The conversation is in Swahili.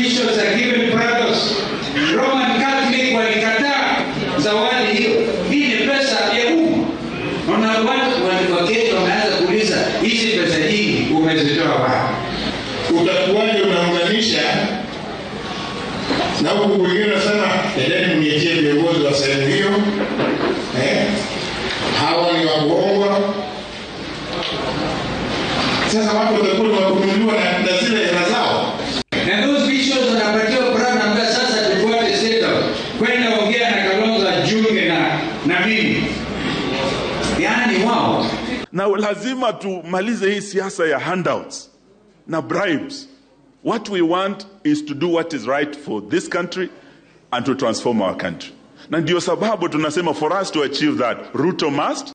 bishops are given prados. Roman Catholic walikataa zawadi hiyo. Hii ni pesa ya umma. Naona watu waketi wameanza kuuliza hizi pesa nyingi umezitoa wapi? utakuwaje unaunganisha na huku kwingine unasema endeni mnietie viongozi wa sehemu hiyo eh? hawa ni wakuongwa sasa watu watakuwa ni wakununuliwa na, na zile hela zao Na those bishops wanapatiwa prado ambayo sasa tufuate setup. Kwenda ongea na Kalonzo Junge na na mimi. Yaani wao na lazima tumalize hii siasa ya handouts na bribes what we want is to do what is right for this country and to transform our country na ndio sababu tunasema for us to achieve that ruto must